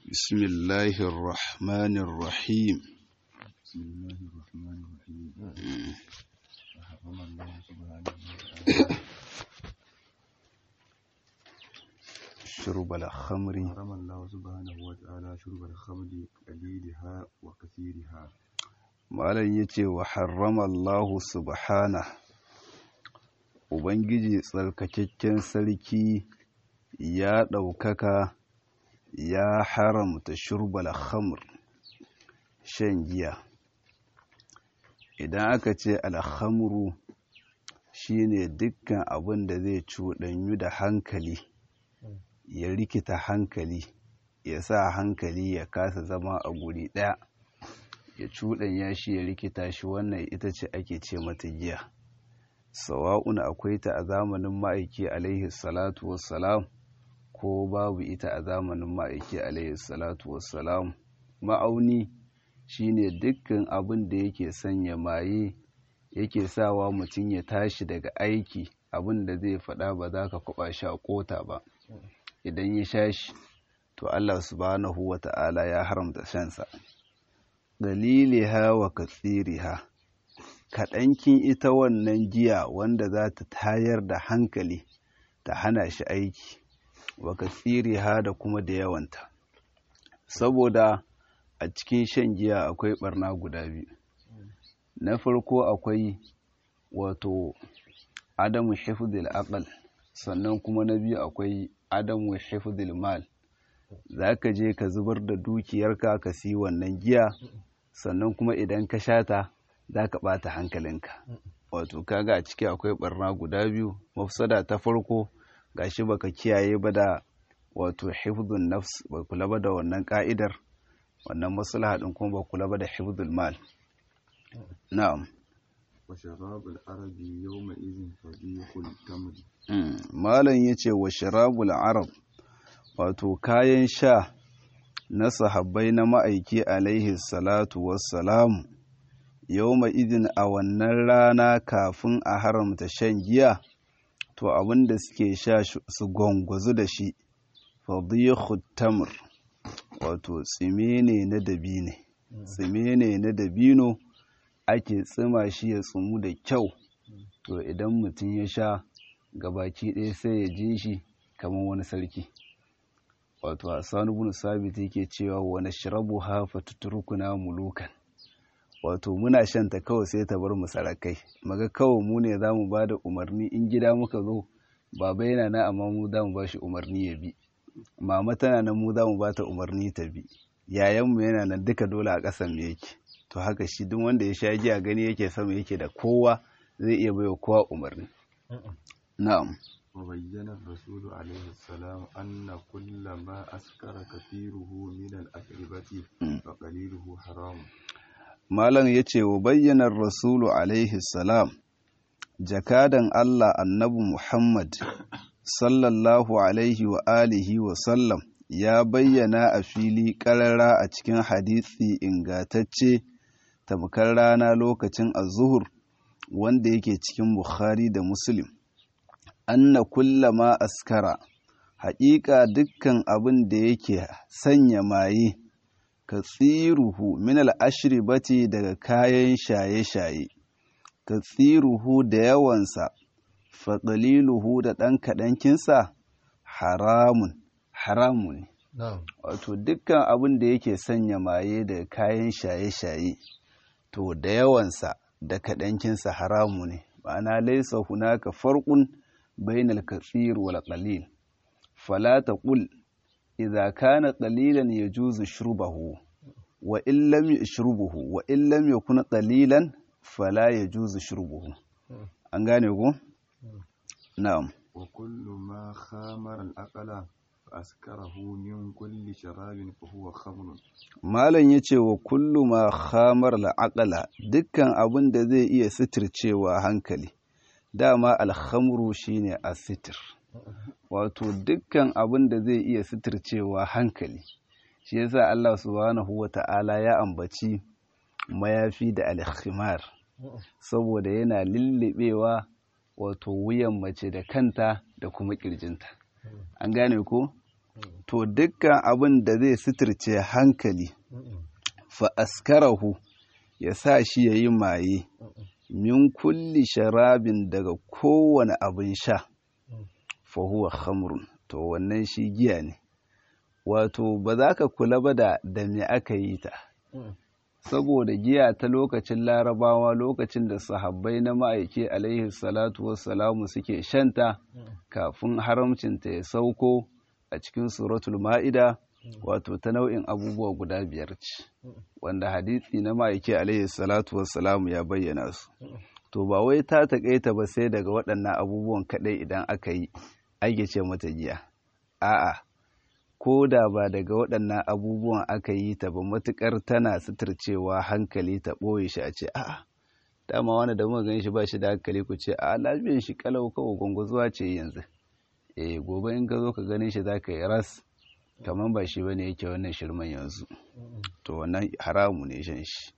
بسم الله الرحمن الرحيم بسم الله الرحمن الرحيم وحرم الله سبحانه وتعالى شرب الخمر حرم الله سبحانه وتعالى شرب الخمر قليلها وكثيرها malam ya ce wa harrama Allah subhana Ubangiji tsarkakakken sarki ya ɗaukaka ya haramta shurbal khamr shan giya idan aka ce alhamru shine dukkan abin da zai cuɗanyu da hankali ya rikita hankali ya sa hankali ya kasa zama a guri ɗaya ya cuɗanya shi ya rikita shi wannan ita ce ake ce mata giya sawa'un akwai ta a zamanin ma'aiki alaihi salatu wassalam ko babu ita a zamanin ma'aiki alaihi salatu wassalam ma'auni shine dukkan abin da yake sanya maye yake sawa mutum ya tashi daga aiki abin da zai faɗa ba za ka kwaba shi a ƙota ba idan ya sha shi to Allah subhanahu wa ta'ala ya haramta shansa daliliha wa katsiriha kaɗankin ita wannan giya wanda za ta tayar da hankali ta hana shi aiki wa katsiriha da kuma da yawanta saboda a cikin shan giya akwai barna guda biyu na farko akwai wato adamu hifdil aqal sannan kuma na biyu akwai adamu hifdil mal za ka je ka zubar da dukiyarka ka si wannan giya sannan kuma idan ka shata za ka ɓata hankalinka wato kaga a ciki akwai barna guda biyu mafsada ta farko gashi baka kiyaye ba da wato hifdun nafs ba kula ba da wannan ka'idar wannan maslaha din kuma ba kula ba da hifdul mal na'am وشراب العرب يومئذ فضيح التمر malam yace wa sharabul arab wato kayan sha na sahabbai na ma'aiki alaihi salatu wassalamu yawma idin a wannan rana kafin a haramta shan giya to abin da suke sha su gwangwazu da shi fadihu tamr wato tsime ne na dabine tsime ne na dabino ake tsima shi ya tsumu da kyau to idan mutum ya sha gabaki ɗaya sai ya ji shi kamar wani sarki wato hassan ibn sabit yake cewa wa nashrabu ha fatutrukuna mulukan wato muna shan ta kawai sai ta bar mu sarakai maga kawai mu ne zamu ba da umarni in gida muka zo baba yana nan amma mu zamu ba shi umarni ya bi mama tana nan mu zamu ba ta umarni ta bi yayanmu yana nan duka dole a ƙasan mu yake to haka shi duk wanda ya sha giya gani yake sama yake da kowa zai iya baiwa kowa umarni na'am وبين الرسول عليه السلام أن كل ما أسكر كثيره من الأشربة فقليله حرام malam ya ce wa bayyanar rasulu alaihi salam jakadan Allah annabi Muhammad sallallahu alaihi wa alihi wa sallam ya bayyana a fili ƙarara a cikin hadisi ingatacce tamkar rana lokacin azuhur wanda yake cikin Bukhari da Muslim anna kullama askara haƙiƙa dukkan abin da yake sanya maye ka tsiruhu min al'ashiribati daga kayan shaye-shaye ka tsiruhu da yawansa faɗaliluhu da ɗan kaɗankinsa haramun haramun ne wato dukkan abin da yake sanya maye daga kayan shaye-shaye to da yawansa da kaɗankinsa haramu ne ma'ana laisa hunaka farkun bainal katsir wal qalil fala taqul idza kana qalilan yajuzu shurbahu wa in lam yashrubuhu wa in lam yakun qalilan fala yajuzu shurbuhu an gane ko na'am وكل ما خامر الأقل فأسكره من كل شراب فهو خمر malam yace wa kullu ma khamar al dukkan abin da zai iya sitircewa hankali dama alhamru shine asitir wato dukkan abin da zai iya sitircewa hankali shi yasa Allah subhanahu wata'ala ya ambaci mayafi da alkhimar saboda yana lullubewa wato wuyan mace da kanta da kuma kirjinta an gane ko to dukkan abin da zai suturce hankali fa askarahu ya sa shi ya yi maye min kulli sharabin daga kowane abin sha fa huwa khamrun to wannan shi giya ne wato ba za ka kula ba da da me aka yi ta saboda giya ta lokacin larabawa lokacin da sahabbai na ma'aiki alaihi salatu wassalamu suke shanta kafin haramcinta ya sauko a cikin suratul ma'ida wato ta nau'in abubuwa guda biyar ce wanda hadisi na ma'aiki alaihi salatu wassalamu ya bayyana su to ba wai ta taƙaita ba sai daga waɗannan abubuwan kaɗai idan aka yi ake ce mata giya a'a ko da ba daga waɗannan abubuwan aka yi ta ba matuƙar tana suturcewa hankali ta ɓoye shi a ce a'a dama wani da muka gan shi ba shi da hankali ku ce a lafiyar shi kalau kawai gwangwazuwa ce yanzu eh gobe in ka zo ka ganin shi za ka yi ras kamar ba shi bane yake wannan shirman yanzu to wannan haramu ne shan shi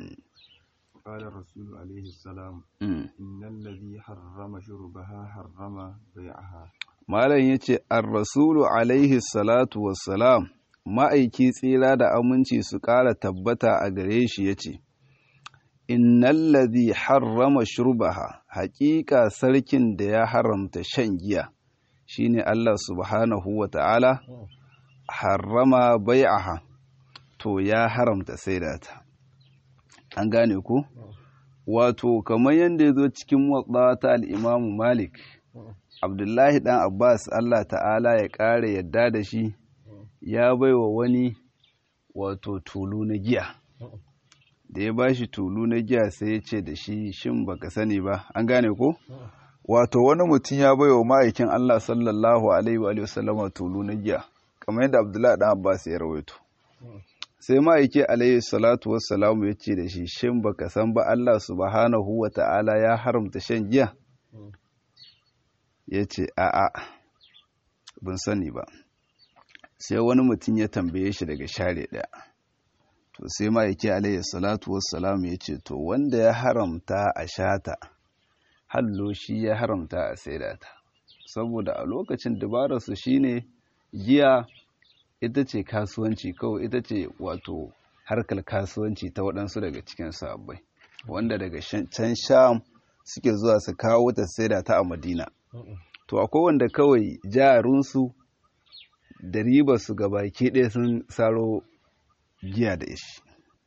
قال الرسول عليه السلام إن الذي حرم شربها حرم بيعها malam ya ce ar-rasulu alaihi salatu wassalam ma'aiki tsira da aminci su ƙara tabbata a gare shi ya ce innal ladhi harrama shurbaha haƙiƙa sarkin da ya haramta shan giya shine Allah subhanahu wa ta'ala harrama bai'aha to ya haramta saidata an gane ku wato kamar yadda ya zo cikin watsa ta al'imamu malik abdullahi dan abbas allah ta'ala ya ƙara yadda da shi ya baiwa wani wato tulu na giya da ya bashi tulu na giya sai ya ce da shi shin baka sani ba an gane ko wato wani mutum ya baiwa ma'aikin allah sallallahu alaihi wa sallama tulu na giya kamar yadda abdullahi dan abbas ya rawaito sai ma'aiki alaihi salatu wassalamu ya ce da shi shin baka san ba allah subhanahu wa ta'ala ya haramta shan giya ya ce a'a ban sani ba sai wani mutum ya tambaye shi daga share ɗaya to sai ma'aiki alayhi salatu wassalamu ya ce to wanda ya haramta a shata hallo shi ya haramta a saidata saboda a lokacin dabararsu shine giya ita ce kasuwanci kawai ita ce wato harkar kasuwanci ta waɗansu daga cikin sabbai wanda daga can sham suke zuwa su kawo ta saida ta a madina to akwai wanda kawai jarunsu da ribarsu ga baki ɗaya sun saro giya da ishi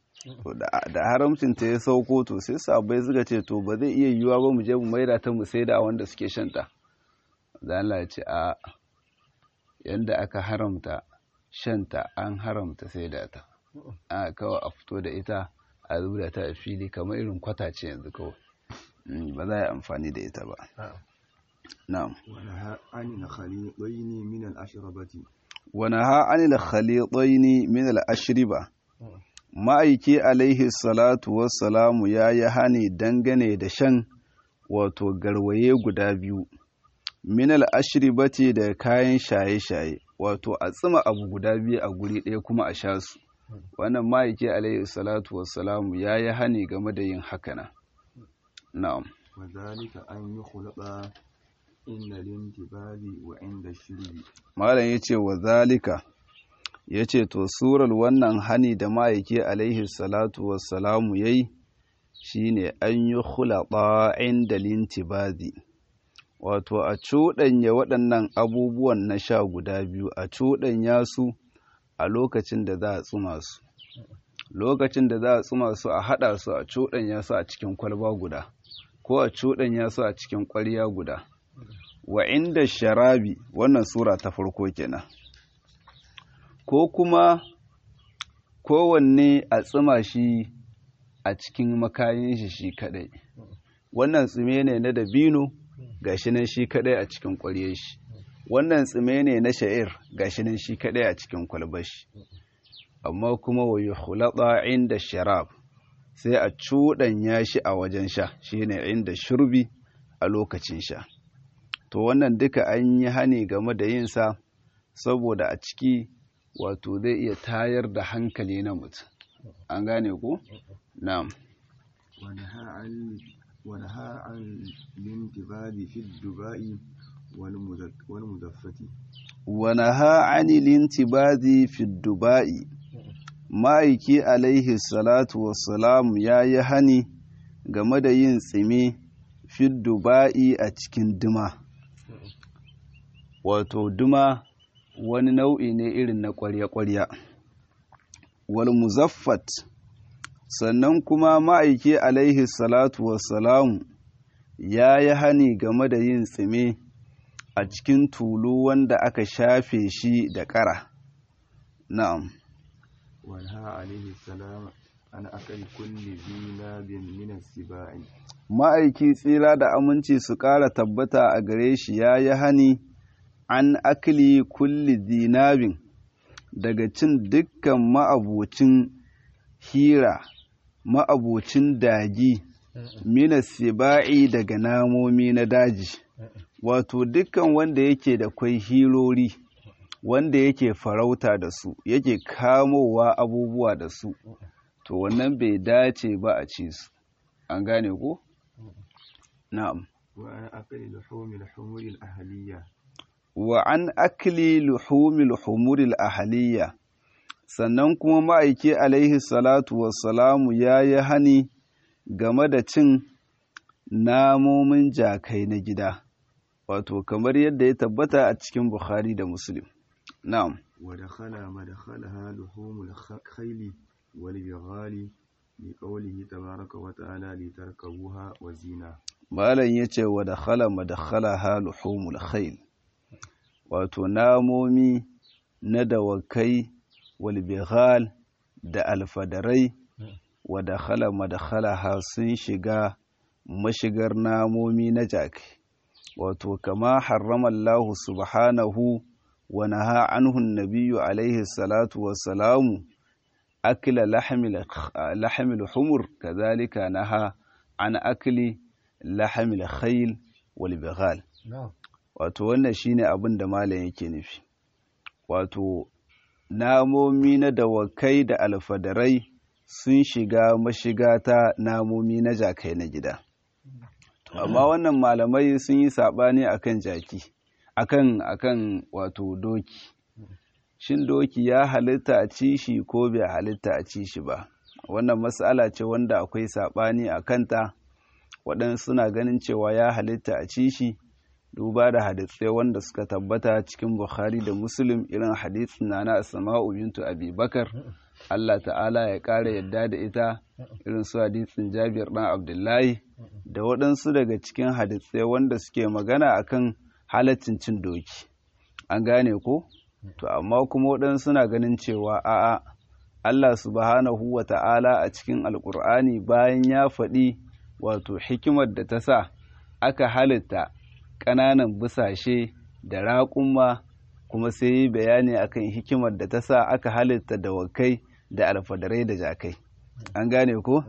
da haramcin ta ya sauko to sai sabai suka ce to ba zai iya yiwuwa ba mu je mu maida ta mu saida wanda suke shanta zan ce a yanda aka haramta shanta an haramta saida ta a kawai a fito da ita a zuba ta a fili kamar irin kwatace yanzu kawai ba za a yi amfani da ita ba na'am ونهى عن الخليطين من الأشربة ونهى عن الخليطين من الأشربة ma'aiki alaihi salatu wassalamu ya yi hani dangane da shan wato garwaye guda biyu minal ashribati da kayan shaye-shaye wato a tsima abu guda biyu a guri ɗaya kuma a sha su wannan ma'aiki alaihi salatu wassalamu ya yi hani game da yin hakana na'am وذلك أن يخلط عند الانتباه وعند الشرب malam ya ce wa zalika ya ce to surar wannan hani da ma'aiki alaihi salatu wassalamu ya yi shi ne an yi hulaɓa inda lintibazi wato a cuɗanya waɗannan abubuwan na sha guda biyu a cuɗanya su a lokacin da za a tsuma su lokacin da za a tsuma su a haɗa su a cuɗanya su a cikin kwalba guda ko a cuɗanya su a cikin ƙwarya guda wa inda sharabi wannan sura ta farko kenan ko kuma kowanne a tsima shi a cikin makayin shi shi kadai wannan tsime ne na dabino gashi nan shi kadai a cikin ƙwaryar shi wannan tsime ne na sha'ir gashi nan shi kadai a cikin kwalbar shi amma kuma wa yukhlata inda sharab sai a cuɗanya shi a wajen sha shine inda shurbi a lokacin sha to wannan duka an yi hani game da yinsa saboda a ciki wato zai iya tayar da hankali na mutum an gane ku? na'am ونهى عن ونهى عن الانتباه في الدباء والمذك- والمدفة wa naha anil intibazi fi dubai ma'aiki alaihi salatu wassalam ya yi hani game da yin tsime fi dubai a cikin duma wato duma wani nau'i ne irin na ƙwarya-ƙwarya wal muzaffat sannan kuma ma'aiki alaihi salatu wassalamu ya yi hani game da yin tsime a cikin tulu wanda aka shafe shi da ƙara na'am wanha alaihi salam an akali kulli zinabin min sibai ma'aiki tsira da aminci su ƙara tabbata a gare shi ya yi hani an akli kulli zinabin daga cin dukkan ma'abocin hira ma'abocin dagi mina siba'i daga namomi na daji wato dukkan wanda yake da kwai hirori wanda yake farauta da su yake kamowa abubuwa da su to wannan bai dace ba a ci su an gane ko na'am wa an akali luhumil humuril ahliya wa an akli luhumil humuril ahliya sannan kuma ma'aiki alaihi salatu wassalamu ya yi hani game da cin namomin jakai na gida wato kamar yadda ya tabbata a cikin bukhari da muslim na'am wa dakhala madkhalaha luhumul khayli wal bighali li qawlihi tabaraka wa ta'ala li tarkabuha wa zina malam yace wa dakhala madkhalaha luhumul khayl wato namomi na dawakai walbighal da alfadarai wa dakhala madkhalaha sun shiga mashigar namomi na jaki wato kama harrama Allah subhanahu wa naha anhu nabiyyu alaihi salatu wassalamu akila lahmil humur kadhalika naha an akli lahmil khayl wal bighal wato wannan shine abin da malam yake nufi wato namomi na dawakai da alfadarai sun shiga mashiga ta namomi na jakai na gida amma wannan malamai sun yi saɓani akan jaki akan akan wato doki shin doki ya halitta a ci shi ko bai halitta a ci shi ba wannan matsala ce wanda akwai saɓani a kanta waɗansu suna ganin cewa ya halitta a ci shi duba da hadisai wanda suka tabbata cikin Bukhari da Muslim irin hadisin na na Asma'u bintu Abi Bakar Allah ta'ala ya ƙara yadda da ita irin su hadisin Jabir ɗan Abdullahi da waɗansu daga cikin hadisai wanda suke magana akan halaccin cin doki an gane ko to amma kuma waɗansu suna ganin cewa a'a Allah subhanahu wa ta'ala a cikin alƙur'ani bayan ya faɗi wato hikimar da ta sa aka halitta ƙananan busashe da raƙumma kuma sai yi bayani akan hikimar da ta sa aka halitta dawakai da alfadarai da jakai an gane ko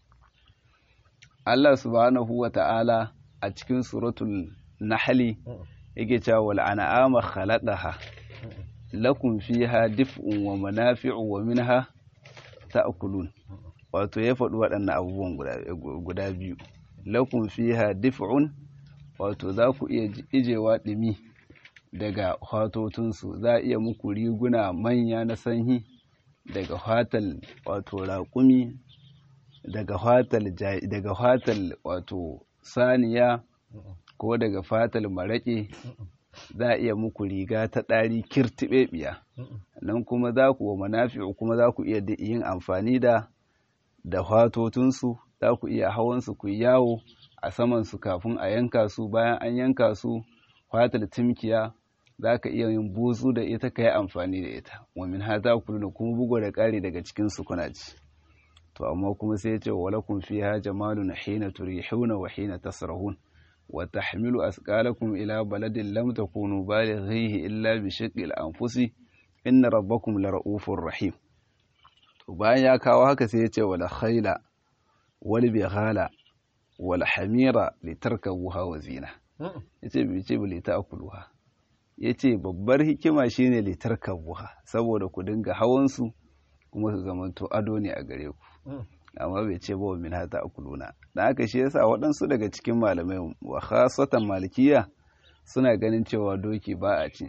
Allah subhanahu wa ta'ala a cikin suratul nahli yake cewa wal an'ama khalaqaha lakum fiha dif'un wa manafi'u wa minha ta'kulun wato ya faɗi waɗannan abubuwan guda biyu lakum fiha dif'un wato za ku iya ijewa ɗumi daga hatotunsu za a iya muku riguna manya na sanyi daga hatal wato raƙumi daga hatal daga hatal wato saniya ko daga fatal maraƙe za a iya muku riga ta ɗari kirtiɓeɓiya nan kuma za ku wa manafi'u kuma za ku iya yin amfani da da hatotunsu za ku iya hawansu ku yawo a samansu kafin a yanka su bayan an yanka su fatar timkiya za ka iya yin buzu da ita ka yi amfani da ita wamin ha za ku nuna kuma bugu da ƙari daga cikin su kuna ci to amma kuma sai ya ce wa lakum fiha jamalun hina turihuna wa hina tasrahun wa tahmilu asqalakum ila baladin lam takunu balighihi illa bi shiqqil anfusi inna rabbakum lara'ufur rahim to bayan ya kawo haka sai ya ce wala khayla wal bighala wal hamira litarkabuha wa zina yace bai ce bai ta'kuluha yace babbar hikima shine litarkabuha saboda ku dinga hawan su kuma su zamanto ado ne a gare ku amma bai ce ba min hata akuluna dan haka shi yasa waɗansu daga cikin malamai wa khasatan malikiya suna ganin cewa doki ba a cin shi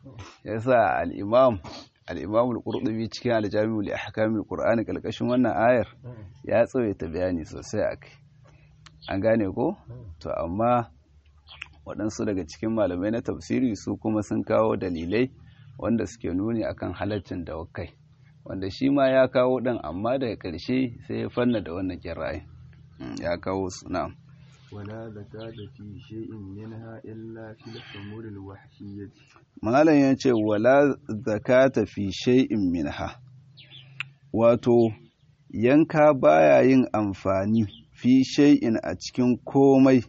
yasa al-imam al-imam al-qurtubi cikin al-jami'u li ahkamil qur'ani kalkashin wannan ayar ya tsawaita bayani sosai akai an gane ko to amma waɗansu daga cikin malamai na tafsiri su kuma sun kawo dalilai wanda suke nuni akan halaccin dawakai wanda shi ma ya kawo ɗin amma daga ƙarshe sai ya fanna da wannan kira'in ya kawo su na'am ولا زكاة في شيء منها إلا في الحمور الوحشية malam ya ce wala zakata fi shay'in minha wato yanka baya yin amfani fi shay'in a cikin komai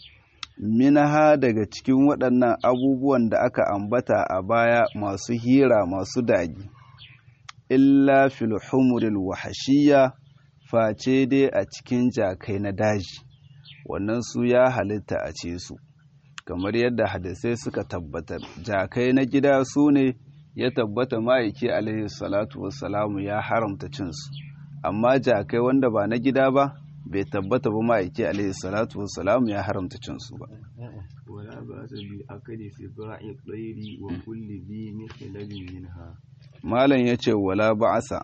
minha daga cikin waɗannan abubuwan da aka ambata a baya masu hira masu dagi illa fil humuril wahashiyya face dai a cikin jakai na daji wannan su ya halitta a ce su kamar yadda hadisai suka tabbatar jakai na gida su ne ya tabbata ma'aiki alaihi salatu wassalamu ya haramta cinsu amma jakai wanda ba na gida ba bai tabbata ba ma'aiki alaihi salatu wassalamu ya haramta cinsu ba ولا بأس بأكل سباع الطير وكل ذي مخلب منها malam ya ce wala ba'asa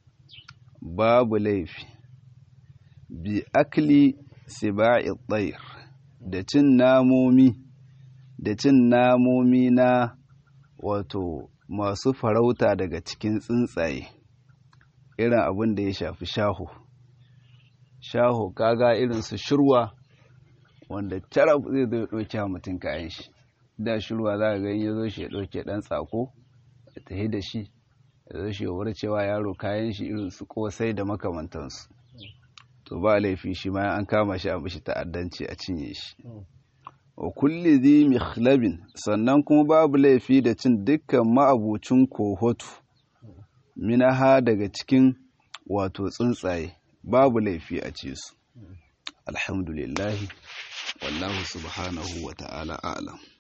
babu laifi bi akli siba'i tsayir da cin namomi da cin namomi na wato masu farauta daga cikin tsuntsaye irin abin da ya shafi shaho shaho kaga irin su shirwa wanda carab zai zo ya ɗauke mutum kayan shi da shirwa za ka ga ya zo shi ya ɗauke ɗan tsako ya tafi da shi ya zo shi ya cewa yaro kayan shi irin su kosai da makamantansu to ba laifi shi ma an kama shi a mishi ta'addanci a cinye shi wa kulli zi mikhlabin sannan kuma babu laifi da cin dukkan ma'abucin kohotu minaha daga cikin wato tsuntsaye babu laifi a ce su alhamdulillahi wallahu subhanahu wa ta'ala a'lam